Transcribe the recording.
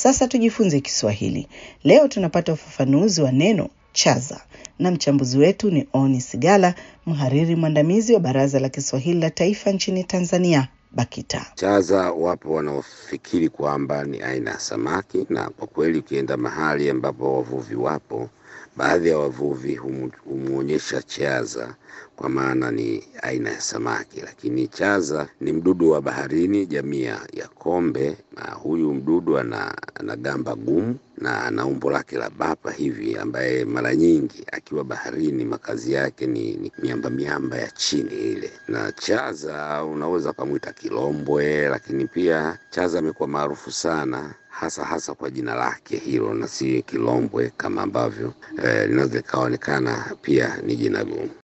Sasa tujifunze Kiswahili. Leo tunapata ufafanuzi wa neno chaza na mchambuzi wetu ni Oni Sigala, mhariri mwandamizi wa Baraza la Kiswahili la Taifa nchini Tanzania, BAKITA. Chaza wapo wanaofikiri kwamba ni aina ya samaki, na kwa kweli ukienda mahali ambapo wavuvi wapo, baadhi ya wavuvi humu- humwonyesha chaza kwa maana ni aina ya samaki, lakini chaza ni mdudu wa baharini jamii ya ya kombe, na huyu mdudu ana, ana gamba gumu na ana umbo lake la bapa hivi, ambaye mara nyingi akiwa baharini makazi yake ni, ni miamba miamba ya chini ile. Na chaza unaweza ukamwita kilombwe, lakini pia chaza amekuwa maarufu sana hasa hasa kwa jina lake hilo na si kilombwe kama ambavyo eh, linaweza likaonekana pia ni jina gumu.